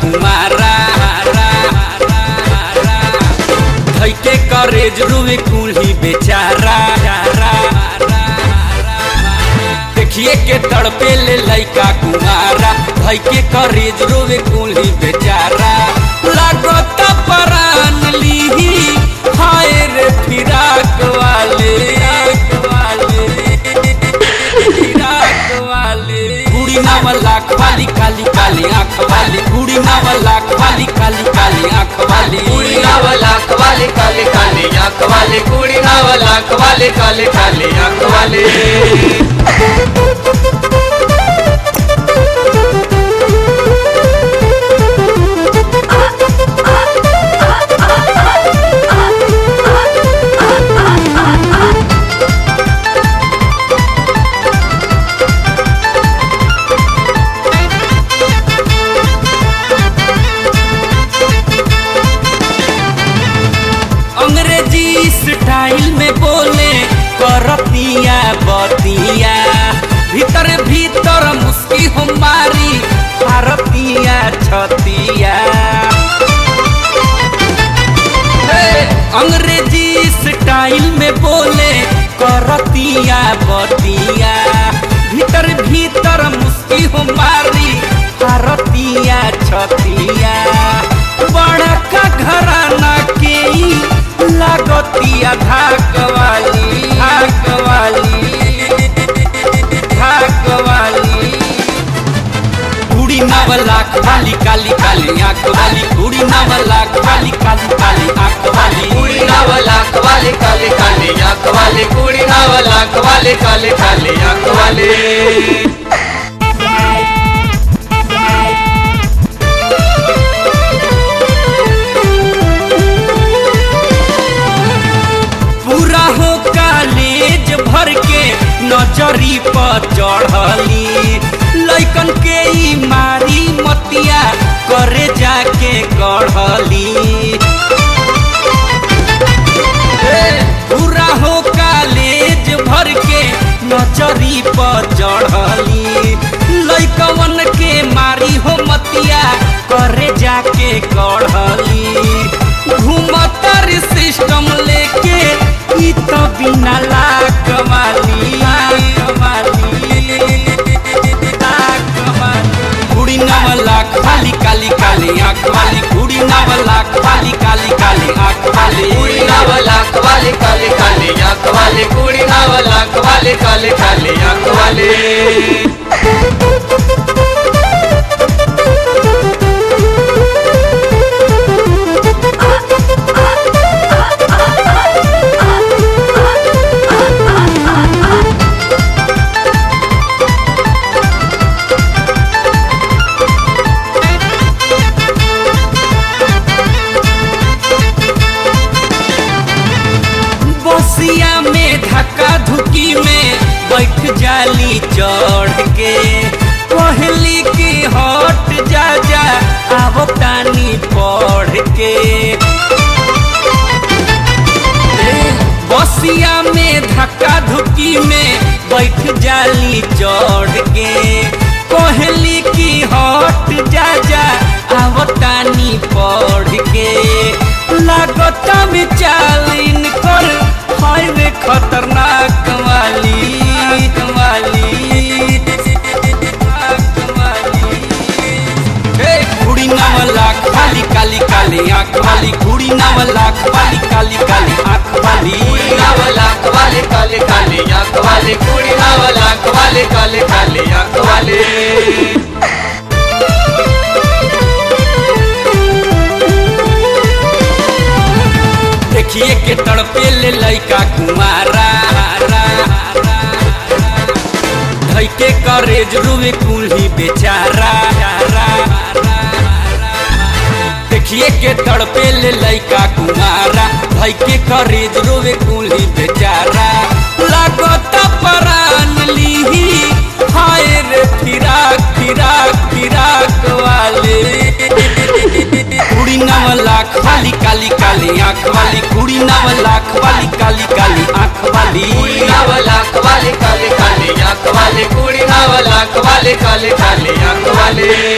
कुमारा धैके करेज रुए कुल्ही बेचारा देखिए के तड़पे ले लैका कुमारा धैके करेज रुए कुल्ही बेचारा लागत परान लीही हाय रे फिराक वाले फिराक वाले बूढ़ी नावला खाली काली काली आंख वाली बूढ़ी नावला खाली काली काली आंख वाली कुड़ी नावला कवाले काले काले आंख वाले कुड़ी नावला कवाले काले काले आंख वाले अंग्रेजी स्टाइल में बोले करतिया बतिया भीतर भीतर मुस्की हमारी भारतिया छतिया हे, अंग्रेजी स्टाइल में बोले करतिया बतिया भीतर भीतर मुस्की हमारी भारतिया छतिया बड़का घराना के ई लागतिया धाक वाली धाक वाली धाक वाली कुड़ी नावला खाली काली काली आंख वाली कुड़ी नावला खाली काली काली आंख वाली कुड़ी नावला कवाले काले काले आंख वाले कुड़ी नावला कवाले काले काले आंख वाले पूरा हो कालेज भर के नजरी पर चढ़ली लैकन के ई मारी मतिया करे जाके गढ़ली पूरा हो कालेज भर के नजरी पर चढ़ली लैकवन के मारी हो मतिया करे जाके गढ़ली घूमतर सिस्टम लेके ई तो बिना लाक वाली लाक वाली कुड़ी नावला खाली काली काली आंख वाली कुड़ी नावला खाली काली काली आंख वाली कुड़ी नावला कवाले काले काले आंख वाले कुड़ी नावला कवाले काले काले आंख वाले बसिया में धक्का धुकी में बैठ जाली चढ़ के पहली की हट जा जा आव तानी पढ़ के बसिया में धक्का धुकी में बैठ जाली चढ़ के पहली की हट जा जा आव तानी पढ़ के लागता में चालीन कर हाय रे खतरनाक वाली वाली हे कुड़ी नावला खाली काली काली आंख वाली कुड़ी नावला खाली काली काली आंख वाली कुड़ी नावला कवाले काले काले आंख वाले कुड़ी नावला कवाले काले काले आंख वाले देखिए के तड़पे ले लैका कुमारा धैके करेज रुए कुल्ही बेचारा देखिए के तड़पे ले लैका कुमारा धैके करेज रुए कुल्ही बेचारा लागत परान लीही हाय रे फिराक फिराक फिराक वाले कुड़ी नावला खाली काली काली आंख वाली कुड़ी नावला खाली काली काली आंख वाली कुड़ी नावला कवाले काले काले आंख वाले कुड़ी नावला कवाले काले काले आंख वाले